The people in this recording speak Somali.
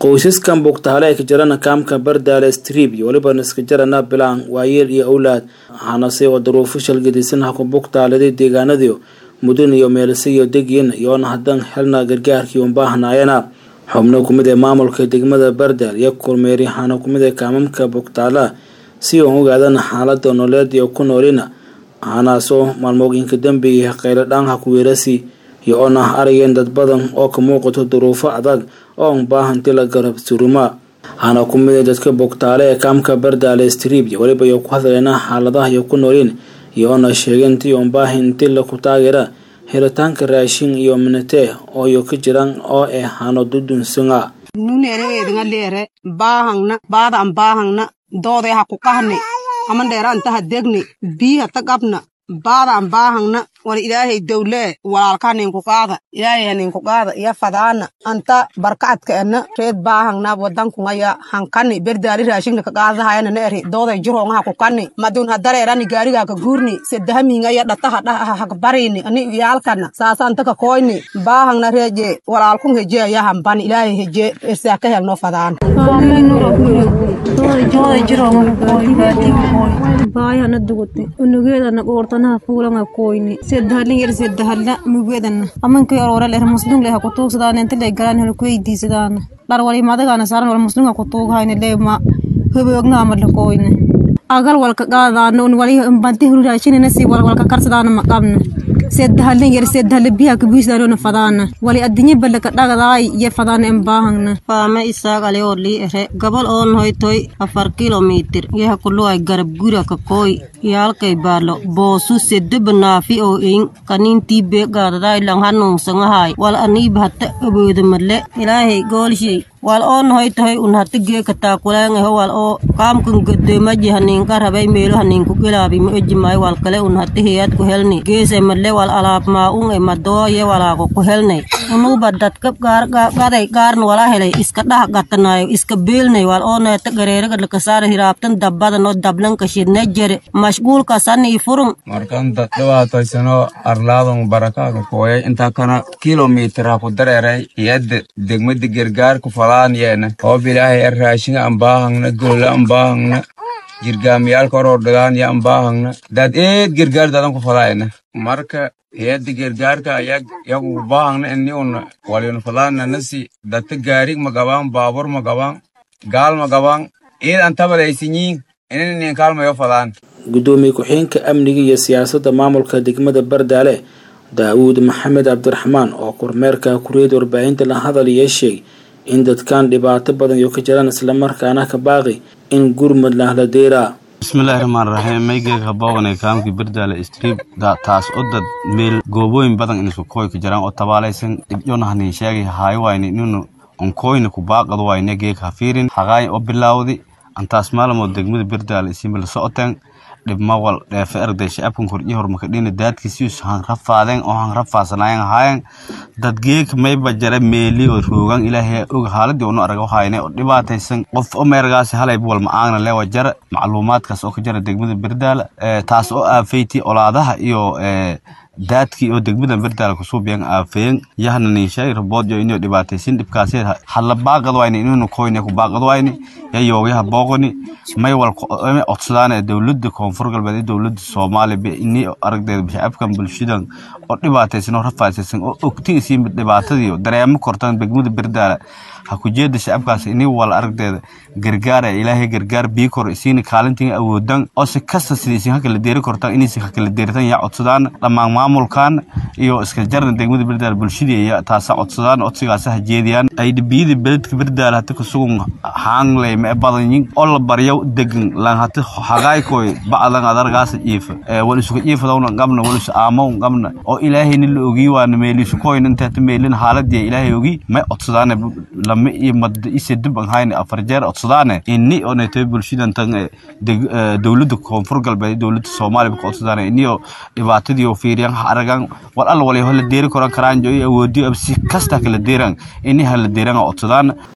qoysaskan bugtaale ay ka jirana kaamka bardaale strib iyo weliba iska jarana bilaan waayeel iyo owlaad waxaanase oo daruufo shalgadisan ha ku bugtaaladay deegaanadii mudun iyo meelise iyo degyin iyoona hadan helna gargaarkii un baahnaayana xubno kumid ee maamulka degmada bardaal iyo kormeeri waxaana kumid ee kaamamka bugtaala si uun ogaadana xaalada nololeed iyo ku noolina waxaanaasoo maalmooyinka dambeeyay qaylo dhaanha kuweerasi iyo oona arageen dad badan oo ka muuqato duruufo adag oo un baahanti la garab suruma waxaana ku mid dadka bogtaale ee kaamka bardaale strib iyo weliba iyo ku hadleena xaaladaha iyo ku nooliin iyo oona sheegeen tii un baahinti laku taageera helitaanka raashin iyo minatee oo iyo ka jiraan oo eh hano dudunsunga nunereednga leere baahangna baada an baahangna doode ha ku qahni amandheera antaha degni biiha tagabna baada an baahangna wal ilaahay dowlee walaalka haninku qaada ilaahay haninku qaada iya fadaana anta barkacadka ena reed baahangna wadankungaya hankani berdaali raashingna kaqaadahayana na eri dooday jiroonga ha kukani madun hadareerani gaariga ka guurni sedahamiingaya dhataha dhaha hakbarini ani iyaalkana saasa anta ka koyni baahangna reeje walaalkun heje aya hambani ilaahay heje esaa ka helno fadaan baayana dugute unugeedana qoortanaha fuulanga koyni sedahalin yar sedahalla mugeedana amankay ororel er muslung leha kutuugsadaan inta le galaan hel kuweydiisadaana dhar wali madagana saaran wal muslunga kutuughayne leema hoboognaama lakoyne agal walka qaadaana un wali banti hururaashinina si walwalka karsadaana maqabna sedahalin yar sedahala biha kabuisdaanona fadaana wali adinye balaka dhagadaay iyo fadaana en baahangna faama isaagale oo lii ere gabal oon hoytoy afar kilomitir yaha kuluway garab gura kakooy yaalkay baalo boosu sedeba naafi oo in kanintii bee gaadadaay lang hanuunsangahaay wal aniiba hata aboodamadle ilaahay goolshay wal oon hoytoy un hata geeka taakuleangaho wal oo kaamkan godomaji haninka rabay meelo haninku gelaabi ma ejimay wal kale un hata heyad ku helni geese madle wal alaab maa-un e madooye walaago ku helnay unuuba dadka gaday gaarna wala helay iska dhah gatanayo iska beelnay wal oo neeta gareeraga lakasaara hiraabtan dabbadanoo dablanka shidne jere mashguulkasani furun markan dad dhibaataysano arlaadon barakaaga kooyay intaa kana kilomitira ku dareeray iyada degmada gargaarku falaan yeena hoob ilaahay ar raashinga an baahangna gola an baahangna jirgaamiyaalka horor dhagaan ya an baahangna dad eed gargaar dadan ku falaayna marka hiyada gargaarka ayag yagu baahangna ini una waliyun falaana nasi dadka gaarig magabaan baabur magabaan gaal magabaan eed an tabalaysinyiin ininin kaalmayo falaan gudoomiye ku-xigeenka amniga iyo siyaasadda maamulka degmada bardaale daawuud maxamed cabdiraxmaan oo kormeerka kuriyada warbaahinta la hadal iyo sheeg in dadkan dhibaato badan iyo ka jiraan islamarkaana ka baaqi in gurmud lahla deeraa bismillahi raxmaan raxiim maygeeg habooganay kaamkii bardaale strib taas o dad meel goobooyin badan inisku kooy ka jiraan oo tabaalaysan dhibcona hanin sheegay haayo wayne inunu onkoyna ku baaqad wayne geeg hafiirin haqaay oo bilaawdi antaas maalamood degmada bardaale isimba la socoteen dhibmawal dheefe arday shacabkan kordhiya horumarkadhina daadkiisius han rafaadeen oo han rafaasanayen ahaayeen dadgeeg mayba jara meeli oo roogan ilaahay og haaladii unu arag hayne oo dhibaataysan qof o meergaasi halayb wal ma-aagna lewa jara macluumaadkaas oo ka jara degmada bardaala taas oo aafeyti olaadaha iyo daadkii oo degmada bardaala kusuubiyan aafeyen yahna ninshay rabood yo inuu dhibaataysin dhibkaasi hadla baaqad wayne inuu koyne ku baaqad wayne yayoogayaha booqoni may wal codsadaana dowladda koonfur galbeed iyo dowladda soomaaliya ini aragdeeda shacabkan bulshadan oo dhibaataysan oo rafaasaysan oo ogti isiin dhibaatadii dareemo kortan degmada bardaala ha ku jeeda shacabkaas ini wal aragdeeda gargaara ilaahay gargaar bii kor isiina kaalintiin awoodan oo si kasta sida isin hakala deeri kortaan inaysi hakala deeritan yaa codsadaan dhammaan maamulkan iyo iska jarna degmada bardaala bulshadii iya taasa codsadaan codsigaasa ha jeediyaan ay dhibiyada beledka bardaala hata kasugun haangley ma badanyin oo la baryo degan lan hata hagaaykoy bacdan adargaasa jiifa wal isuka jiifadawna qabna wal isu aamo qabna oo ilaahayna la ogii waana meelisu koyna inta hata meelin haaladii ilaahay ogii may codsadaan lama iyo mad ise dib an hayne afar jeer codsadaane ini onaytay bulshadan tan dowladda koonfur galbeed dowladda soomaaliya ka codsadaane iniyo dhibaatadii oo fiiriyan ha aragan wal alla walayo hala deeri koran karaan jo awoodiyo si kasta kala deeran ini hala deeran codsadaan